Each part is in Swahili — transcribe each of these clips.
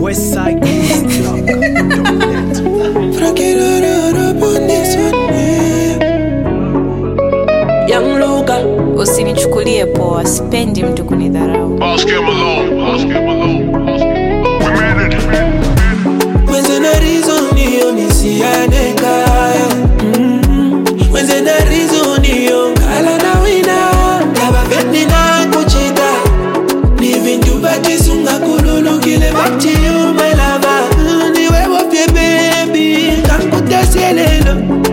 Young Luga, usinichukulie poa, sipendi mtu kunidharau. Ask him alone. Ask him alone. Ask him alone. We made it. Mwenze na reason hiyo nisiane kaya Mm. Mwenze na reason hiyo ngala na wina Yaba vendi na kuchita Ni vintu batisunga kululukile bati you my lover Mm, Ni wewe pye baby Kankutasielelo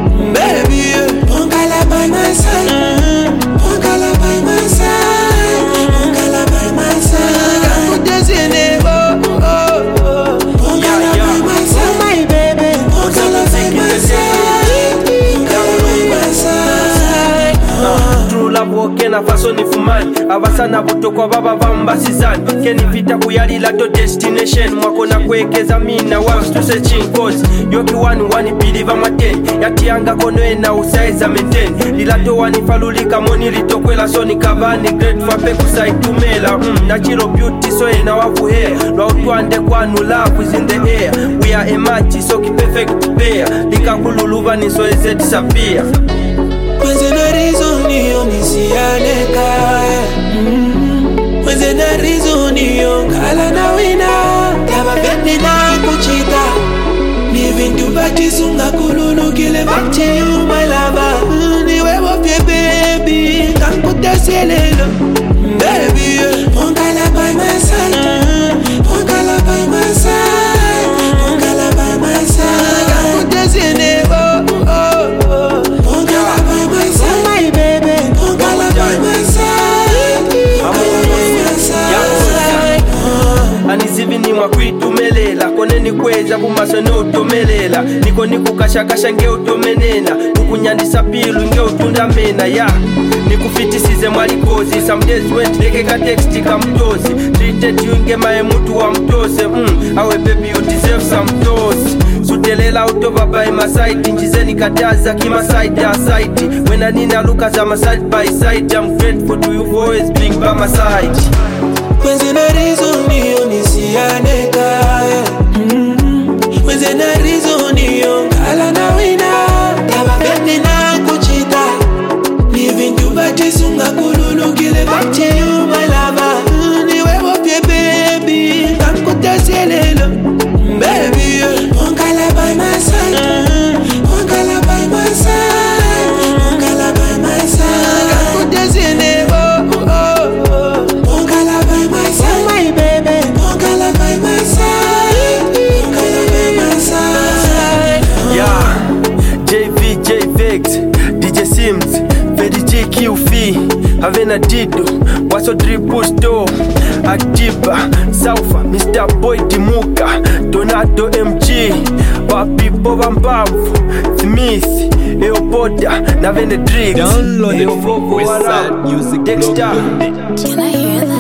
Baby yeah. Ongala by my side Mm. Ongala by my side Ongala by my side Kankutasielelo oh, oh, oh. Ongala by my side my baby Ongala by my side Ongala by my side True love okena faso ni fumani abasana butokwa baba bambasizani kenipita kuyalila to destination mwakona kwekeza mina wastuse chinkozi yoki wani wani biliva mateni yatiyanga konoena usaiza meteni lilato wanifalulika moni litokwela soni kavani great fape kusaitumela mm, nachilo beauty soena wavuhea lwautwande kwanu love is in the air we are a match so ki perfect pair likakululuva nisoeze disappear Mwenze na reason hiyo nisiane kaya Mm. Mwenze na reason hiyo ngala na wina Yaba vendi na kuchita Ni vintu batisunga kululukile bati you my lover Mm, Ni wewe pye baby Kankutasielelo Baby yeah. Ongala by my side Ongala by my side Ongala by my side Kankutasielelo oh, oh, oh. Ongala by my side my baby Ongala by my side Ongala by my side anizivi nimwa kwitumelela kone nikweza kumaso neutomelela niko nikukashakasha ngeutomenena kukunyandisa pilu ngeutundamena ya nikufitisize mwalikozi some days went lekeka teksti kamtozi treated you ngemaye mutu wa mtose mm, awe baby you deserve some toes sutelela utova by my side njizeni kataza kima side ya side wena nina luka za my side by side I'm grateful to you for always being by my side Mwenze na reason hiyo nisiane kaya Mm. Mwenze na reason hiyo ngala na wina Yaba vendi na kuchita Ni vintu batisunga kululukile bati you my lover Mm, Ni wewe pye baby Kankutasielelo Baby yeah. Ongala by my side Ongala by my side Ongala by my side Kankutasielelo oh, oh, oh. Ongala by my side my baby Ongala by my side Ongala by my side Yeah, JV, JVX, DJ Sims, Fedi G, QF, Havana Dido, Waso Triple Store, Akiba, Saufa, Mr. Boy Dimuka, Donato MG, Papi Boba Mbavu, Smith, Eopoda, na Venedrix, Download it Eovovo from Wala, westsidemusicblog.net. Can I hear that?